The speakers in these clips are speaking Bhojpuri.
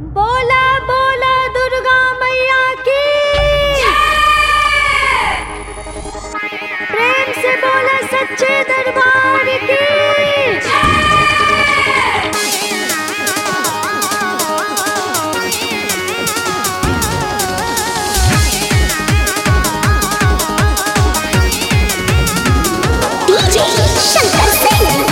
बोला बोला दुर्गा मैया की प्रेम से बोला सच्चे दरबार की DJ Shankar Singh.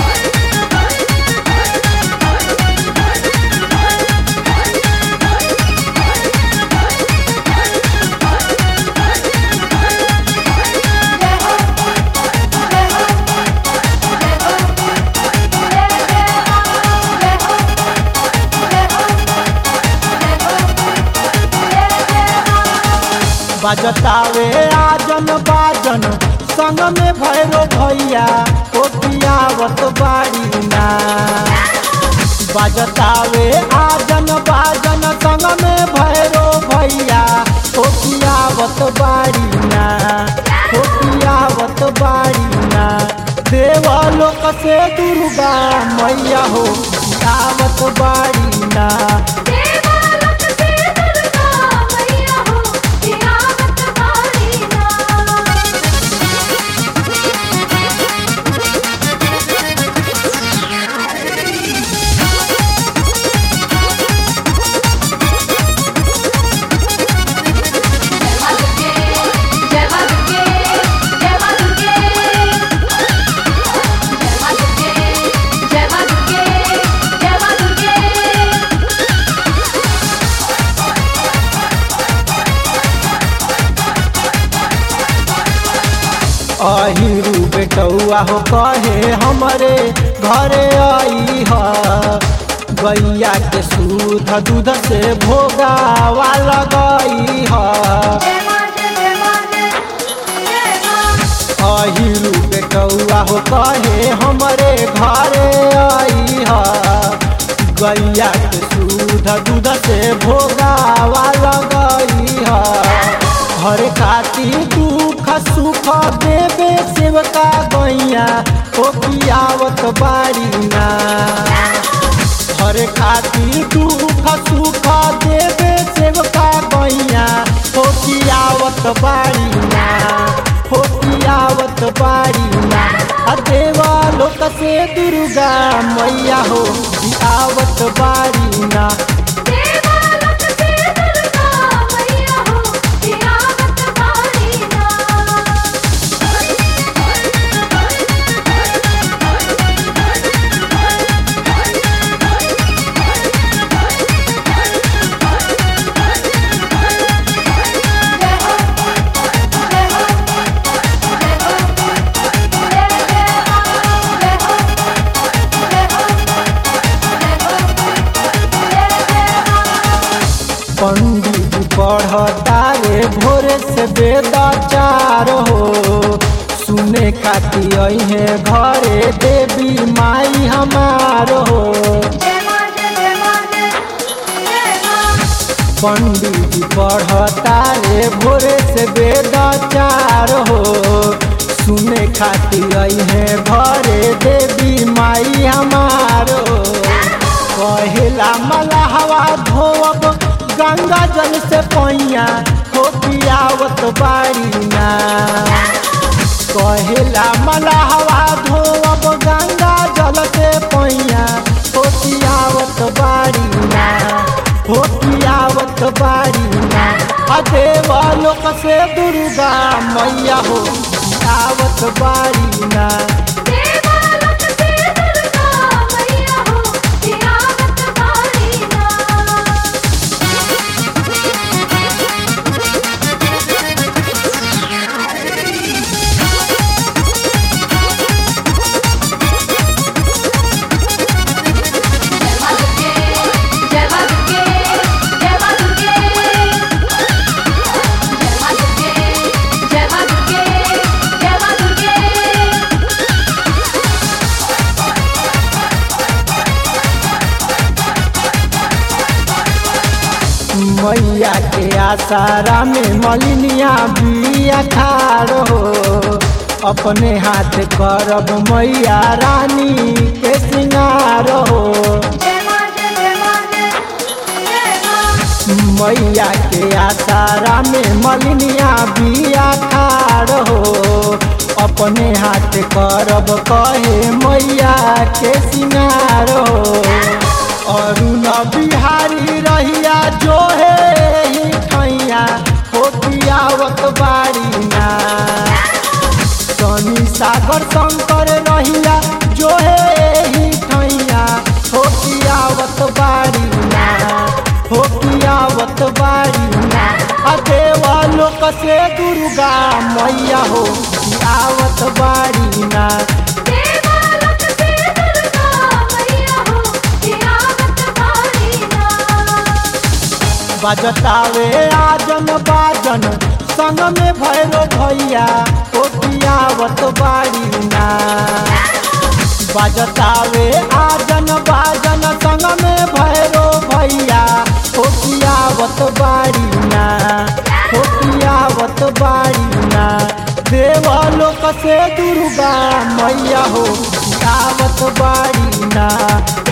बजतावे आजन बाजन संग में भैरो भैया कोटियावत बाड़ी ना बजतावे आजन बाजन संग में भैरो भैया कोटियावत बाड़ी ना कोटियावत बाड़ी ना देवलोक से दुर्गा मैया हो आवत बाड़ी ना देवालोक से दुर्गा मैया हो तिरावत बारी ना जय मां दुर्गे जय मां दुर्गे जय मां दुर्गे जय मां दुर्गे जय मां दुर्गे अहिरू बेटौआ हो कहे हमरे घरे आई ह गैया के सूध दूध से भोगावा लगई ह जय मां जय मां जय मां अहिरू बेटौआ हो कहे हमरे घरे आई ह गैया के सूध दूध से भोगावा लगई ह हर खाती दुख सुख देवे सेवका गैया हो पियावत बारी ना हर खाती दुख सुख देवे सेवका गैया हो पियावत बारी ना हो पियावत बारी ना आ देवा लोक से दुर्गा मैया हो आवत बारी ना देवालोक से दुर्गा मैया हो तिरावत बारी ना पंडित पढ़ता रे भोरे से वेदाचार हो सुने खाती अहे घरे देवी माई हमार हो पंडित पढ़ता रे भोरे से वेदाचार हो सुने खाती अहे घरे देवी माई हमार हो कहेला मलहवा धोब गंगा जल से पैया हो पियावत बारी ना कहेला मलहवा धोब गंगा जल से पैया हो पियावत बारी ना हो पियावत बारी ना आ देवलोक से दुर्गा मैया हो आवत बारी ना देवालोक से दुर्गा मैया हो तिरावत बारी ना जय मां दुर्गे जय मां दुर्गे जय मां दुर्गे जय मां दुर्गे जय मां दुर्गे मैया के आसारा में मलिनिया बिया खार हो अपने हाथ करब मैया रानी के सिंगार हो जय मां जय मां जय मैया के आसारा में मलिनिया बिया खाड़ हो अपने हाथ करब कहे मैया के सिंगार हो अरुण बिहारी रहिया जो है ही ठैया हो पियावत बाड़ी ना शनि सागर शंकर रहिया जो है ही ठैया हो पियावत बाड़ी ना हो पियावत बाड़ी ना आ देवा लोक से दुर्गा मैया हो आवत बाड़ी ना देवालोक से दुर्गा मैया हो जियावत बाड़ी ना बजतावे आजन बाजन संग में भैरो भैया ओ पियावत बाड़ी ना बजतावे आजन बाजन संग में भैरो भैया ओ पियावत बाड़ी ना ओ पियावत बाड़ी ना देवलोक से दुर्गा मैया हो आवत बाड़ी ना